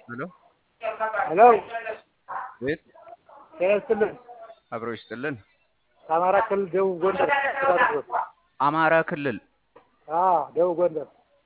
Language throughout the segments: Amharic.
ሄሎ ሄሎ ቤት ጤና ይስጥልን። አብሮ ይስጥልን። ከአማራ ክልል ደቡብ ጎንደር ስዳት አማራ ክልል ደቡብ ጎንደር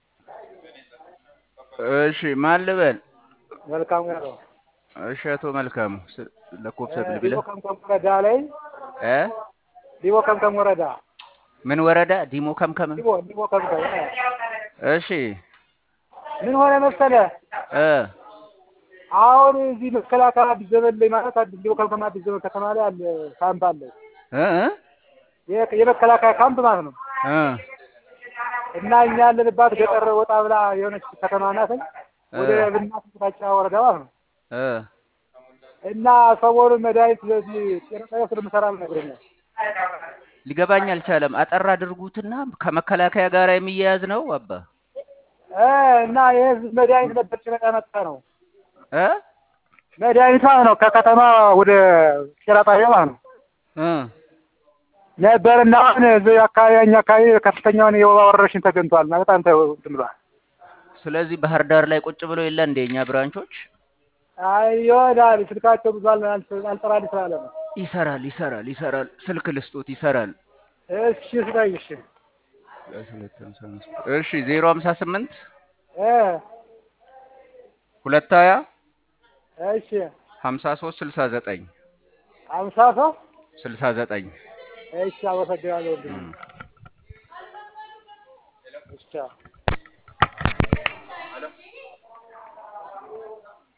እሺ፣ ማን ልበል? መልካሙ ያለው እሺ፣ አቶ መልካሙ ስ- ለኮብሰ ብልብለ ዲቦ ከምከም ወረዳ ላይ እ ዲቦ ከምከም ወረዳ ምን ወረዳ? ዲሞ ከምከም። ዲቦ ዲቦ ከምከም እሺ ምን ሆነ መሰለ እ አሁን እዚህ መከላከያ አዲስ ዘመን ላይ ማለት አዲስ ዲቦ ከምከም አዲስ ዘመን ከተማ ላይ አለ ካምፕ አለ እ እ የ- የመከላከያ ካምፕ ማለት ነው። እ እና እኛ ያለንባት ገጠር ወጣ ብላ የሆነች ከተማ ናት። ወደ ብናት ታጫ ወረዳ ማለት ነው። እ እና ሰሞኑን መድኃኒት ስለዚህ ጤና ጣቢያ ስለምሰራ ነግሮኛል። ሊገባኝ አልቻለም። አጠር አድርጉትና ከመከላከያ ጋር የሚያያዝ ነው አባ እ እና የህዝብ መድኃኒት ነበር ጭነቃ መጣ ነው እ መድኃኒት ማለት ነው። ከከተማ ወደ ጤና ጣቢያ ማለት ነው እ ነበር እና አሁን እዚህ አካባቢ እኛ አካባቢ ከፍተኛውን የወባ ወረርሽኝ ተገኝቷል እና በጣም ተ- እንትን ብሏል። ስለዚህ ባህር ዳር ላይ ቁጭ ብሎ የለ እንደ እኛ ብራንቾች አይ ይሆናል ስልካቸው ብዙ አል- አል- አልጠራልኝ ስላለ ነው። ይሰራል ይሰራል ይሰራል። ስልክ ልስጦት ይሰራል። እሺ ስጠኝ እሺ እሺ ዜሮ ሀምሳ ስምንት እ ሁለት ሀያ እሺ ሀምሳ ሶስት ስልሳ ዘጠኝ አምሳ ሰው ስልሳ ዘጠኝ እሺ አመሰግናለሁ ወንድሜ። እሺ